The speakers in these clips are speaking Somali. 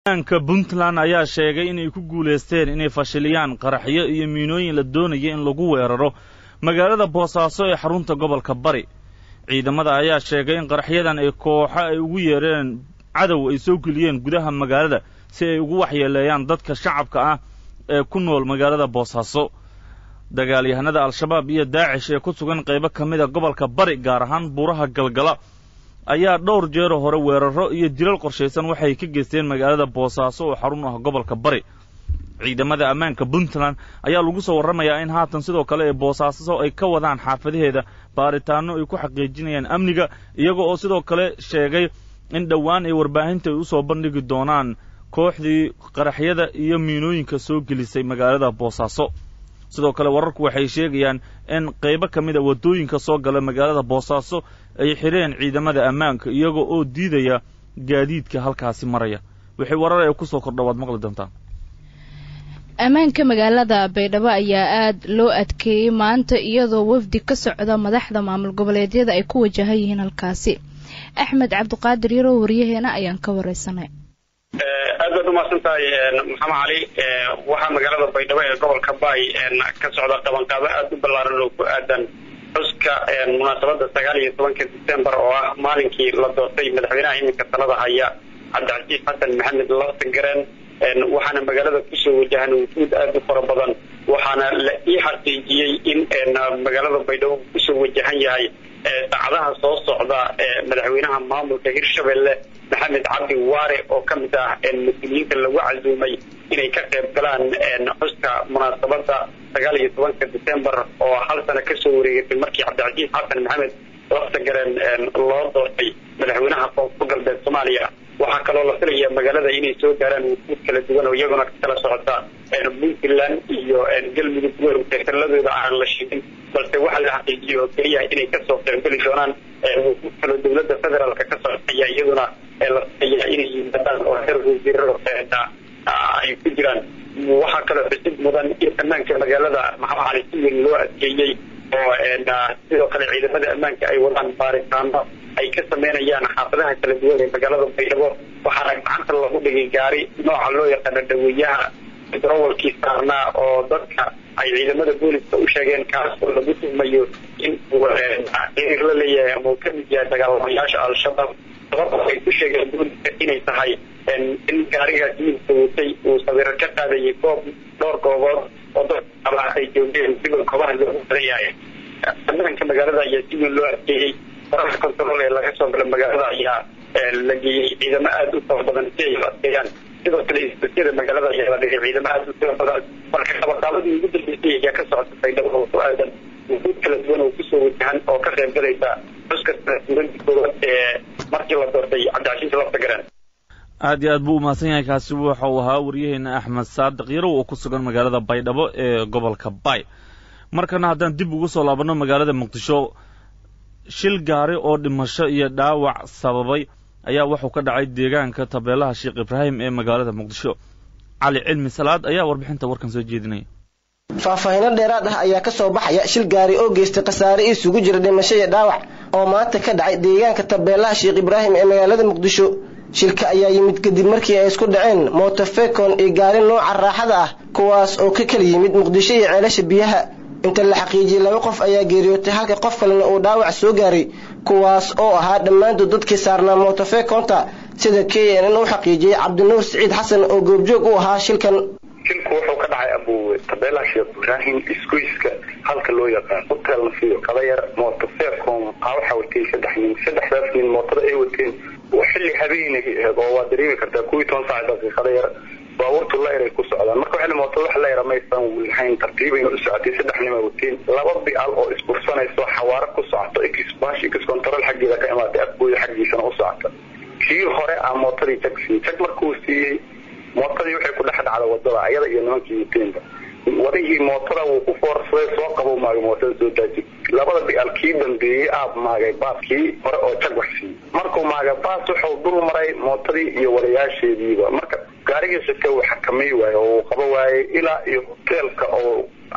aanka puntland ayaa sheegay inay ku guulaysteen inay fashiliyaan qaraxyo iyo miinooyin la doonaya in lagu weeraro magaalada boosaaso ee xarunta gobolka bari ciidamada ayaa sheegay in qaraxyadan ay kooxo ay ugu yeereen cadow ay soo geliyeen gudaha magaalada si ay ugu waxyeeleeyaan dadka shacabka ah ee ku nool magaalada boosaaso dagaalyahanada al-shabaab iyo daacish ee ku sugan qaybo ka mid a gobolka bari gaar ahaan buuraha galgala ayaa dhowr jeero hore weeraro iyo dilal qorshaysan waxay ka geysteen magaalada boosaaso oo xarun ah gobolka bari ciidamada ammaanka puntland ayaa lagu soo warramayaa in haatan sidoo kale ee boosaaso ay ka wadaan xaafadaheeda baaritaano ay ku xaqiijinayaan amniga iyaga oo sidoo kale sheegay in dhowaan ay warbaahinta ay usoo bandhigi doonaan kooxdii qaraxyada iyo miinooyinka soo gelisay magaalada boosaaso sidoo kale wararku waxay sheegayaan in qaybo ka mid a waddooyinka soo gala magaalada boosaaso ay xidheen ciidamada ammaanka iyaga oo diidaya gaadiidka halkaasi maraya wixii warar ee kusoo kordha waad maqli doontaan ammaanka magaalada baydhabo ayaa aada loo adkeeyey maanta iyadoo wafdi ka socda madaxda maamul goboleedyada ay ku wajahan yihiin halkaasi axmed cabdiqaadir yarow waryaheena ayaan ka wareysanay aad baad umahadsan tahay maxamed cali waxaa magaalada baydhabo ee gobolka baay ka socda qabanqaabo aada u ballaaran oo ku aadan xuska munaasabada sagaal iyo tobanka december oo ah maalinkii la doortay madaxweynaha iminka talada haya cabdicasiis xasan maxamed laftagareen waxaana magaalada kusoo wajahan wufuud aada u fara badan waxaana la ii xaqiijiyey in magaalada baydhabo kusoo wajahan yahay saacadaha soo socda madaxweynaha maamulka hirshabelle maxamed cabdi waare oo ka mid ah mas-uuliyiinta lagu casuumay inay ka qayb galaan xuska munaasabada sagaal iyo tobanka december oo hal sano kasoo wareegatay markii cabdicasiis xasan maxamed laftagareen loo doortay madaxweynaha koonfur galbeed soomaaliya waxaa kaloo la filaya magaalada inay soo gaaraan wufuud kala duwan oo iyaguna kala socota puntland iyo galmudug taladooda aan la sheegin balse waxaa la xaqiijiyay oo keliya inay kasoo qaybgeli doonaan wufuud kaloo dowladda federaalka ka socotaya iyaduna la filaya inay yimaadaan oo heer wasiirada ay ku jiraan waxaa kaloo xusid mudan in ammaanka magaalada maxamed cali si weyn loo adkeeyey oo sidoo kale ciidamada ammaanka ay wadaan baaritaano ay ka sameynayaan xaafadaha kala duwan ee magaalada baydhabo waxaana gacanta lagu dhigay gaari nooca loo yaqaano dhaweeyaha drowalkii saarnaa oo dadka ay ciidamada booliska u sheegeen kaas oo lagu tuhmayo in uu xiriir la leeyahay ama uu ka mid yahay dagaalamayaasha al-shabaab sababta ay ku sheegeen booliska inay tahay in gaarigaas midka watay uu sawiro ka qaadayay goob dhowr goobood oo dadka ay joogeen sigoo goobaha loogu badan yahay ammaanka magaalada ayaa si weyn loo adkeeyey faraha control ee laga soo gala magaalada ayaa la geeyey ciidamo aada u fara badan si ay u adkeeyaan sidoo kale isbasiyada magaalada ayaa la dhigay ciidamo aada u fara badan marka qabaqaabadii ugu dambeysay ayaa ka socota baydhabo oo ku aadan wufuud kala duwan oo kusoo wajahan oo ka qayb galaysa xuska suuradii koowaad ee markii la doortay cabdicasiis laftagareen aad iyo aad buu umahadsan yahay kaasi waxa uu ahaa waryaheena axmed saadiq yarow oo ku sugan magaalada baydhabo ee gobolka baay markana haddaan dib ugu soo laabanno magaalada muqdisho shil gaari oo dhimasho iyo dhaawac sababay ayaa wuxuu ka dhacay deegaanka tabeelaha sheekh ibraahim ee magaalada muqdisho cali cilmi salaad ayaa warbixinta warkan soo jeedinaya faahfaahiino dheeraad ah ayaa ka soo baxaya shil gaari oo geystay khasaare isugu jira dhimasho iyo dhaawac oo maanta ka dhacay deegaanka tabeelaha sheekh ibraahim ee magaalada muqdisho shilka ayaa yimid kadib markii ay isku dhaceen mootofekon iyo gaari nooca raaxada ah kuwaas oo ka kala yimid muqdisho iyo ceelasha biyaha inta la xaqiijiyey laba qof ayaa geeriyootay halka qof kalena uu dhaawac soo gaaray kuwaas oo ahaa dhammaantood dadkii saarnaa mootofekonta sida k n n u xaqiijiyey cabdinuur siciid xasan oo goobjoog u ahaa shilkan shilku wuxuu ka dhacay abu tabeelaha sheekh ibraahim isgoyska halka loo yaqaan hotel nafiyo kadayar mootofecom aa waxaa watay saddex nin saddexdaas nin mootada ay wateen xilli habeenay aheed oo waa dareemi kartaa kuwii toban saac daqiiqada yar baabuurtu layr ay ku socdaan marka waxay mootada wax layra maysan lahayn tartiibayna u socotay saddex nin ay wateen laba bical oo isbursanayso xawaaro ku socoto xbash x control xaggeeda ka imaatay afgooda xaggiisana u socota kii hore a mootadii jag siiyey jag markuu siiyey mootadii waxay ku dhex dhacda wadada ayada iyo nimankii wateenba wadihii mootada wuu ku foorsaday soo qabo maagay mootada soo daaji labada bical kii dambeeyey aab maagay baas kii hore oo jag wax siiyey markuu maagay baas wuxuu dul maray mootadii iyo wadayaasheediiba marka gaarigii sika uu xakamay waaye oo uu qaba waayey ilaa iyo hoteelka oo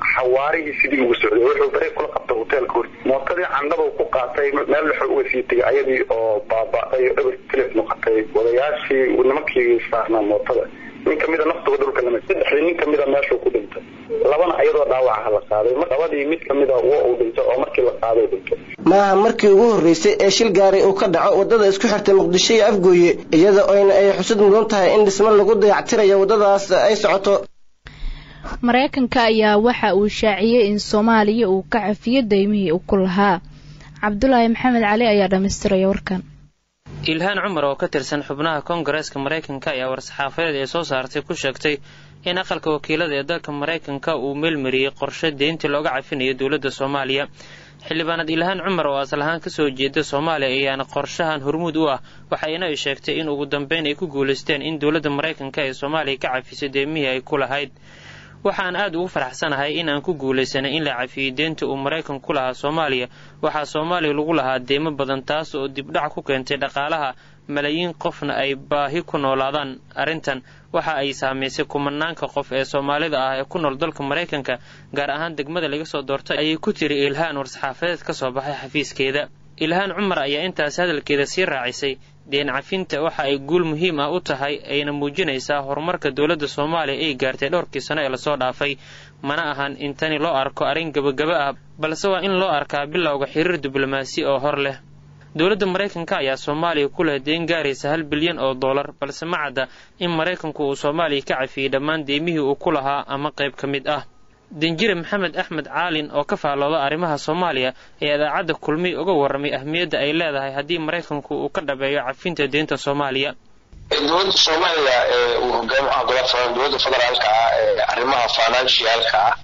xawaarihii sidii ugu socday wuxuu bareeg kula qabtay hoteelka hor mootadii candhaba ku qaatay meel dhexe uga sii tegay ayadii oo baaba'day oo eber tilif noqotay wadayaashii nimankii saarnaa mootada nin kamida naftooda dhulka lama saddexdii nin kamida meeshuu ku dhintay labana ayadoo dhaawacaha la qaaday labadii mid kamida wa uu dhintay oo markii la qaaday dhintay maaha markii ugu horreysay ee shil gaari uu ka dhaco waddada isku xirtay muqdisho iyo afgooye iyada oyna ay xusud mudan tahay in dhismo lagu dayactirayo waddadaas ay socoto maraykanka ayaa waxa uu shaaciyey in soomaaliya uu ka cafiyo daymihii uu ku lahaa cabdulaahi maxamed cali ayaa dhammaystiraya warkan ilhaan cumar oo ka tirsan xubnaha koongareeska maraykanka ayaa war-saxaafadeed ee soo saartay ku sheegtay in aqalka wakiilada ee dalka maraykanka uu meelmariyey qorshe deyntii looga cafinayo dowladda soomaaliya xildhibaanad ilhaan cumar oo asal ahaan kasoo jeeda soomaaliya ayaana qorshahan hormuud u ah waxayna ay sheegtay in ugu dambeyn ay ku guulaysteen in dowladda maraykanka ee soomaaliya ka cafiso deemihii ay ku lahayd waxaan aad ugu faraxsanahay in aan ku guulaysanay in la cafiyey deenta uu maraykan ku lahaa soomaaliya waxaa soomaaliya lagu lahaa deemo badan taas oo dibdhac ku keentay dhaqaalaha malaayiin qofna ay baahi ku noolaadaan arrintan waxa ay saamaysay kumanaanka qof ee soomaalida ah ee ku nool dalka maraykanka gaar ahaan degmada laga soo doortay ayay ku tiri ilhaan war-saxaafadeed ka soo baxay xafiiskeeda ilhaan cumar ayaa intaas hadalkeeda sii raacisay deen cafinta waxa ay guul muhiim ah u tahay ayna muujinaysaa horumarka dowladda soomaaliya ay gaartay dhowrkii sano ee lasoo dhaafay mana ahan in tani loo arko arrin gebagaba ah balse waa in loo arkaa bilowga xiriir diblomaasi oo hor leh dowladda maraykanka ayaa soomaaliya ku leh deen gaaraysa hal bilyan oo dollar balse ma cadda in maraykanku uu soomaaliya ka cafiyey dhammaan deemihii uu ku lahaa ama qayb ka mid ah danjire maxamed axmed caalin oo ka faallooda arrimaha soomaaliya ayaa idaacadda kulmiy uga warramay ahmiyadda ay leedahay haddii maraykanku uu ka dhabeeyo cafinta deenta soomaaliya dowladda soomaaliya ee uu hogaamiyaha golaha dowladda federaalka ah ee arrimaha financialka ah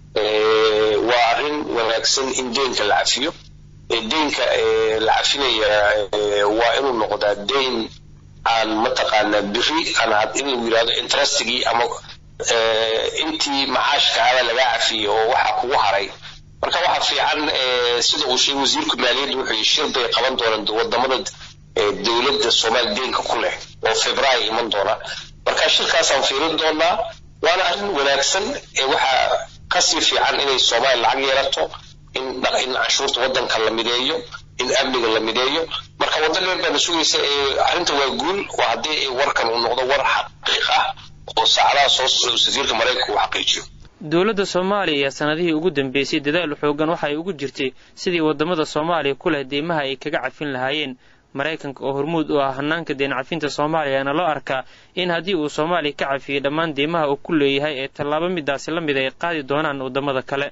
waa arrin wanaagsan in deenka la cafiyo deynka la cafinaya waa inuu noqdaa deyn aan mataqaanaa biri aan in lagu yidhahdo interestigii ama intii macaashkaada laga cafiyey oo waxa kugu haray marka waxa fiican sida uu sheegay wasiirka maaliyadda wuxuu yii shir bay qaban doonaan wadamada dowladda soomaaliya deenka ku leh oo februaayo iman doona marka shirkaasaan fiirin doonaa waana arrin wanaagsan waxaa kasii fiican inay soomaaliya lacag yeelato in in canshuurta wadanka la mideeyo in amniga la mideeyo marka waddan dheer baana sugaysa arrinta waa guul waa haddii warkan uu noqdo war xaqiiq ah oo saacadaha soo socda wasiirka maraykanka uu xaqiijiyo dowladda soomaaliya ayaa sanadihii ugu dambeysay dadaal xoogan waxa ay ugu jirtay sidii wadamada soomaaliya ku leh deymaha ay kaga cafin lahaayeen maraykanka oo hormuud u ah hanaanka deen cafinta soomaaliyaana loo arkaa in haddii uu soomaaliya ka cafiyey dhammaan deymaha uu ku leeyahay ee tallaabo midaasi la mid ay qaadi doonaan wadamada kale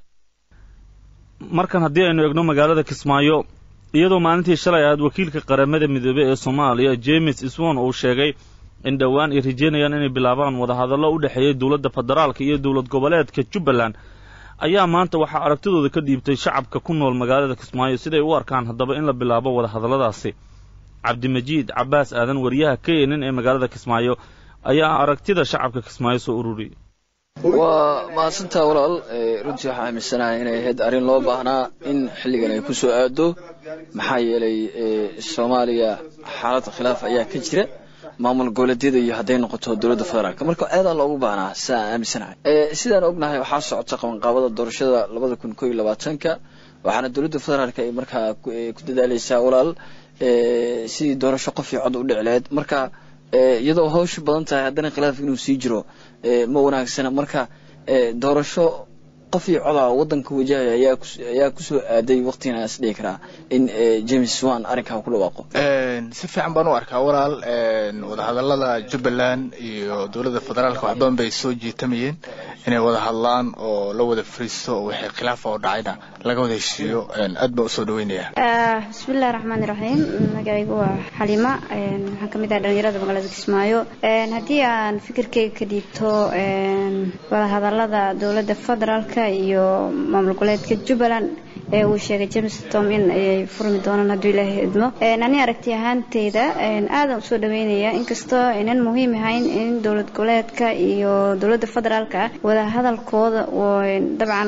markan haddii aynu eegno magaalada kismaayo iyadoo maalintii shalay ahaad wakiilka qaramada midoobey ee soomaaliya james iswon uu sheegay in dhowaan ay rajeynayaan inay bilaabaan wadahadallo u dhexeeya dowladda federaalka iyo dowlad goboleedka jubbaland ayaa maanta waxaa aragtidooda ka dhiibtay shacabka ku nool magaalada kismaayo siday u arkaan haddaba in la bilaabo wadahadalladaasi cabdimajiid cabbaas aadan wariyaha k nn ee magaalada kismaayo ayaa aragtida shacabka kismaayo soo ururiyay waa mahadsantaa walaal runtii waxaa aaminsanahay inay ahayd arrin loo baahnaa in xilligan ay ku soo aado maxaa yeelay soomaaliya xaalad khilaaf ayaa ka jira maamul goboleedyada iyo hadday noqoto dowladda federaalk marka aadaa loogu baahnaa sidaa aan aaminsanahay sidaan ognahay waxaa socota qabanqaabada doorashada labada kun koo iyo labaatanka waxaana dowladda federaalk ay markaa ku dadaaleysaa walaal sidii doorasho qof iyo cod u dhici lahayd marka iyadoo hawshu badan tahay haddana khilaaf inuu sii jiro ma wanaagsana marka doorasho qof iyo coda wadanka wajahaya ayaa kusoo aaday waqtigan is dhihi karaa in james wan arrinkaa ku dhawaaqo si fiican baan u arkaa walaal wadahadalada jubbaland iyo dowladda federaalka wax badan bay soo jiitamayeen inay wada hadlaan oo la wada fariisto oo wixii khilaafa oo dhacayna laga wada heshiiyo aad baan usoo dhaweynaya bismillahi raxmaani raxiim magacaygu waa xalima waxaan kamid ahay dhalinyarada magaalada kismaayo haddii aan fikirkeyga ka dhiibto wadahadalada dowladda federaalka iyo maamul goboleedka jubbaland ee uu sheegay james tom in ayay furmi doonaan hadduu ilaahay idmo ani aragti ahaanteyda aadan usoo dhaweynaya inkastoo aynan muhiim ahayn in dowlad goboleedka iyo dowladda federaalka ah wada hadalkooda dabcan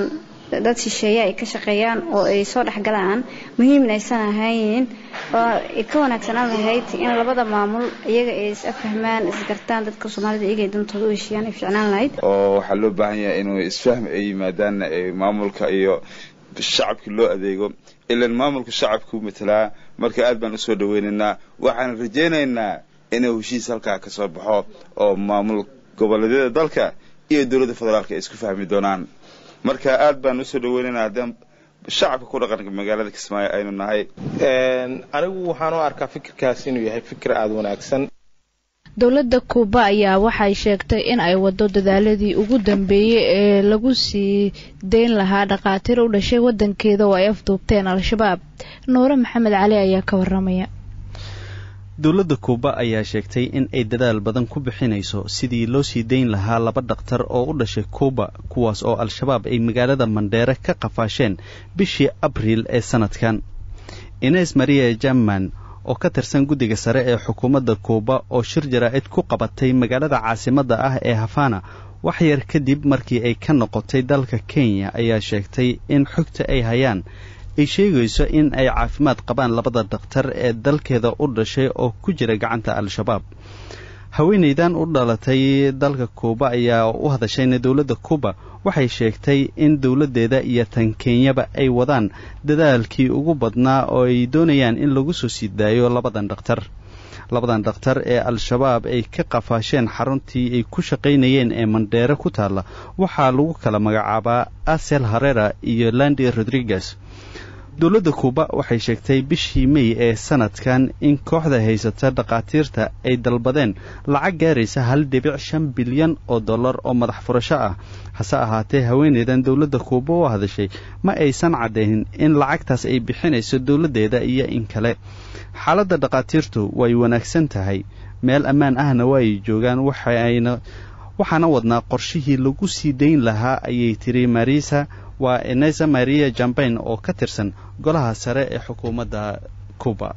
dad shisheeye ay ka shaqeeyaan oo ay soo dhexgalaan muhiimna aysan ahayn oo ay ka wanaagsanaan lahayd in labada maamul iyaga ay is afahmaan isgartaan dadka soomaalida iyaga ay dantooda u heshiiyaan ay ficnaan lahayd oo waxaa loo baahan yahay inuu isfahm ay yimaadaan maamulka iyo shacabkii loo adeego ilan maamulka shacabku matalaa marka aad baan usoo dhaweynaynaa waxaan rajaynaynaa inuu heshiis halkaa ka soo baxo oo maamul goboleedyada dalka iyo dowladda federaalka ay isku fahmi doonaan marka aad baan usoo dhaweynaynaa haddaan shacabka ku dhaqanka magaalada kismaayo aynu nahay anigu waxaan u arkaa fikirkaas inuu yahay fikir aada wanaagsan dowladda kuuba ayaa waxay sheegtay in ay wado dadaaladii ugu dambeeyey ee lagu sii deyn lahaa dhakhaatiir u dhashay wadankeeda oo ay afduubteen al-shabaab nuure maxamed cali ayaa ka waramaya dowladda kuuba ayaa sheegtay in ay dadaal badan ku bixinayso sidii loo sii dayn lahaa laba dhakhtar oo u dhashay kuuba kuwaas oo al-shabaab ay magaalada mandheere ka qafaasheen bishii abriil ee sanadkan ines maria jerman oo ka tirsan guddiga sare ee xukuumadda kuuba oo shir jaraa'id ku qabatay magaalada caasimadda ah ee hafana wax yar kadib markii ay ka noqotay dalka kenya ayaa sheegtay in xogta ay hayaan ay sheegayso in ay caafimaad qabaan labada dhakhtar ee dalkeeda u dhashay oo ku jira gacanta al-shabaab haweenaydan u dhalatay dalka kuuba ayaa u hadashayna dowladda kuuba waxay sheegtay in dowladdeeda iyo tan kenyaba ay wadaan dadaalkii ugu badnaa oo ay doonayaan in lagu soo sii daayo labadan dhakhtar labadan dhakhtar ee al-shabaab ay ka qafaasheen xaruntii ay ku shaqaynayeen ee mandheere ku taalla waxaa lagu kala magacaabaa asel harera iyo landi rodriguez dowladda kuuba waxay sheegtay bishii mey ee sanadkan in kooxda haysata dhakhaatiirta ay dalbadeen lacag gaaraysa hal dhibic shan bilyan oo dollar oo madax furasho ah hase ahaatee haweeneydan dowladda kuuba u hadashay ma aysan caddaynin in lacagtaas ay bixinayso dowladdeeda iyo in kale xaaladda dhakhaatiirtu way wanaagsan tahay meel ammaan ahna waa ay joogaan waxayna waxaana wadnaa qorshihii lagu sii dayn lahaa ayay tiri marisa waa enesa maria jambain oo ka tirsan golaha sare ee xukuumadda cuba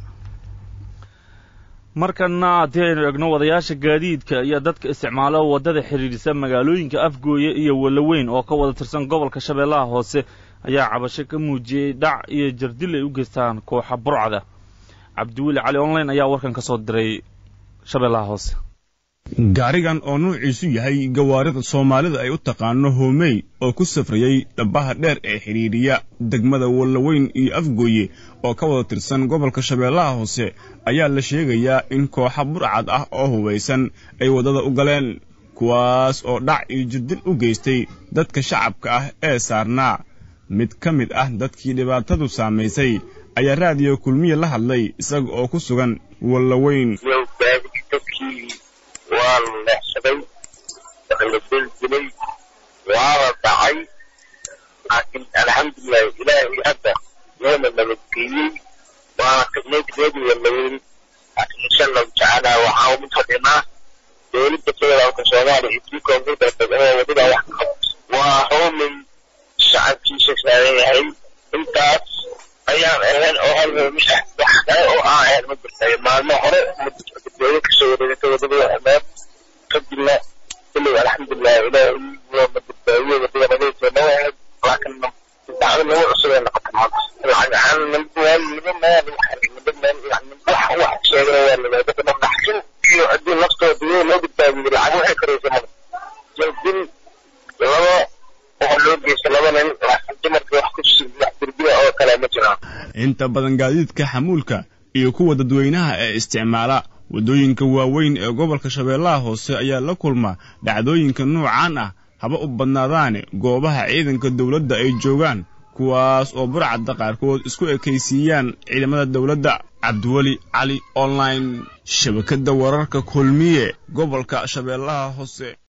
markana haddii aynu egno wadayaasha gaadiidka iyo dadka isticmaalo waddada xidhiidhisa magaalooyinka afgooye iyo walaweyn oo ka wada tirsan gobolka shabeellaha hoose ayaa cabasho ka muujiyey dhac iyo jardil ay u geystaan kooxa burcda cabdiweli cali online ayaa warkan ka soo diray shabeellaha hoose gaarigan oo nuuciisu yahay gawaarida soomaalida ay u taqaano hoomey oo ku safrayey dhabbaha dheer ee xidhiidhiya degmada wallaweyn iyo afgooye oo ka wada tirsan gobolka shabeellaha hoose ayaa la sheegayaa in kooxa burcad ah oo hubaysan ay waddada u galeen kuwaas oo dhac iyo jirdil u geystay dadka shacabka ah ee saarnaa mid ka mid ah dadkii dhibaatadu saamaysay ayaa raadiyo kulmiye la hadlay isaga oo ku sugan wallaweyn waa la leexsaday waa la beldilay waa la dhacay laakiin alxamdulilahi ilaahay hadda noona nabadgeeyey waana qignay qignadii walaweyn laakiin insha allahu tacaala waxaa mid fadhinaa dowladda federaalka soomaaliya iyo tii koonfurta inay wadada wax ka qabto waa hoomay shacabkiisa saaran yahay intaas ayaan ahayn oo hal hoomi ah wax kale oo aan ahayn ma jirta maalmo hore dadweyne kasoo wareegtay wadada ameed kadibna kuley alxamdulilah ilaahay waa madadbaadiye wadada nagaysa noo ahayd laakiin dacdo nagu cusub ay noqota maanta lacag ahaan nima meel nima meel yani wax wax sheegana waa lagaa dadka dhaxsin iyo haddii naftooda iyada loo badbaadiyo lacag waxay karaysa male jaldin laba oo loo geysta laba nin laakiin dumarka wax ku wax dirbiya oo kale ma jiraan inta badan gaadiidka xamuulka iyo kuwa dadweynaha ee isticmaala waddooyinka waaweyn ee gobolka shabeellaha hoose ayaa la kulma dhacdooyinka noocaan ah haba u badnaadaane goobaha ciidanka dowladda ay joogaan kuwaas oo burcadda qaarkood isku ekaysiiyaan ciidamada dowladda cabdiweli cali online shabakadda wararka kulmiye gobolka shabeellaha hoose